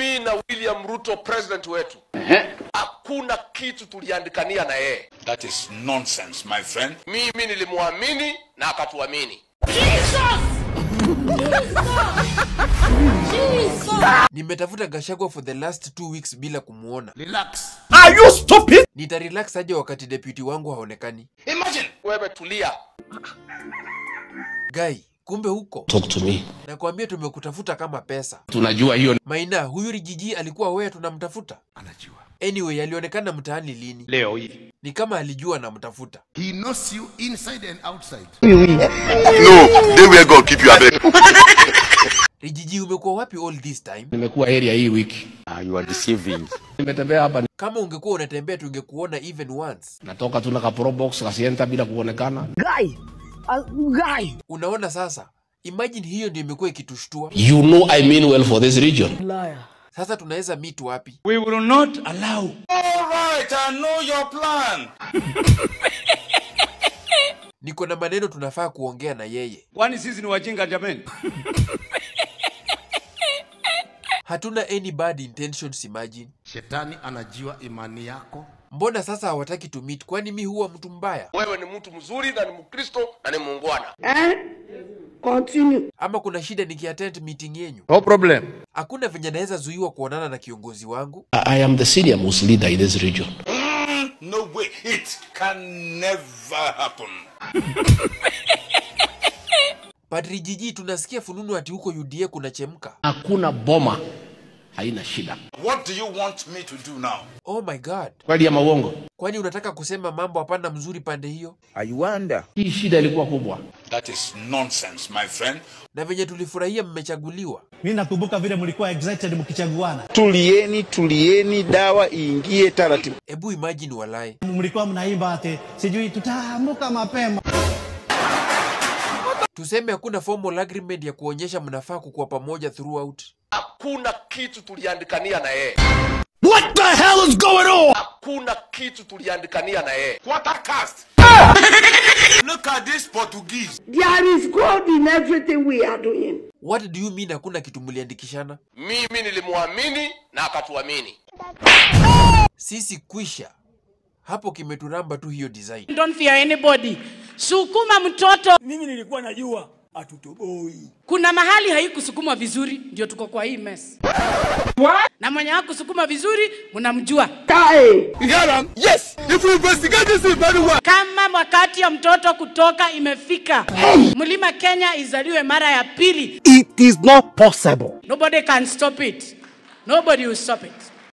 mimi na William Ruto president wetu hakuna kitu tuliandikania na yeye. That is nonsense, my friend. Mimi nilimwamini na akatuamini. Nimetafuta Gachagua for the last two weeks bila kumuona. Relax. Are you stupid? Nitarelax aje wakati deputy wangu haonekani? Imagine. Wewe tulia. Guy, kumbe huko. Talk to me. Nakwambia tumekutafuta kama pesa. Tunajua hiyo Maina, huyu Rigiji alikuwa wewe tunamtafuta? Anajua. Anyway, alionekana mtaani lini? leo hii. Ni kama alijua namtafuta. He knows you inside and outside. No, they will go keep you abeg. Rigiji, umekuwa wapi all this time? Nimekuwa area hii wiki. Ah, you are deceiving. Nimetembea hapa Kama ungekuwa unatembea tungekuona even once. natoka tu na ka pro box kasienta bila kuonekana. Unaona sasa? Imagine hiyo ndio imekuwa ikitushtua. You know I mean well for this region. Sasa tunaweza meet wapi? We will not allow. All right, I know your plan. Niko na maneno tunafaa kuongea na yeye. Kwani sisi ni wajinga jameni? Hatuna any bad intentions imagine. Shetani anajua imani yako. Mbona sasa hawataki to meet? Kwani mi huwa mtu mbaya? Wewe ni mtu mzuri na ni Mkristo na ni muungwana. Ama kuna shida nikiattend meeting yenyu? No problem. Hakuna venye naweza zuiwa kuonana na kiongozi wangu. I I am the senior most leader in this region. No way. It can never happen. Padri Jiji, tunasikia fununu ati huko UDA kuna chemka. Hakuna boma haina shida. What do you want me to do now? Oh my god, Kweli ya mauongo. kwani unataka kusema mambo hapana mzuri pande hiyo? Hii shida ilikuwa kubwa. That is nonsense, my friend. Na venye tulifurahia mmechaguliwa. Mi nakumbuka vile mlikuwa excited mkichaguana, Tulieni, tulieni, dawa iingie taratibu. Ebu imagine walai. mlikuwa mnaimba ati sijui tutaamuka mapema. Tuseme hakuna formal agreement ya kuonyesha mnafaa kukuwa pamoja throughout. Hakuna kitu tuliandikania na yeye. What the hell is going on? Hakuna kitu tuliandikania na yeye. Quarter cast. Look at this Portuguese. There is God in everything we are doing. What do you mean hakuna kitu mliandikishana? Mimi nilimwamini na akatuamini. Sisi kwisha. Hapo kimeturamba tu hiyo design. Don't fear anybody. Sukuma mtoto. Mimi nilikuwa najua atutoboi. Kuna mahali haikusukumwa vizuri, ndio tuko kwa hii mess. Na mwenye hakusukuma vizuri mnamjua. Yes, if we investigate this very well. Kama wakati ya mtoto kutoka imefika, mlima Kenya izaliwe mara ya pili. It is not possible. Nobody can stop it. Nobody will stop it.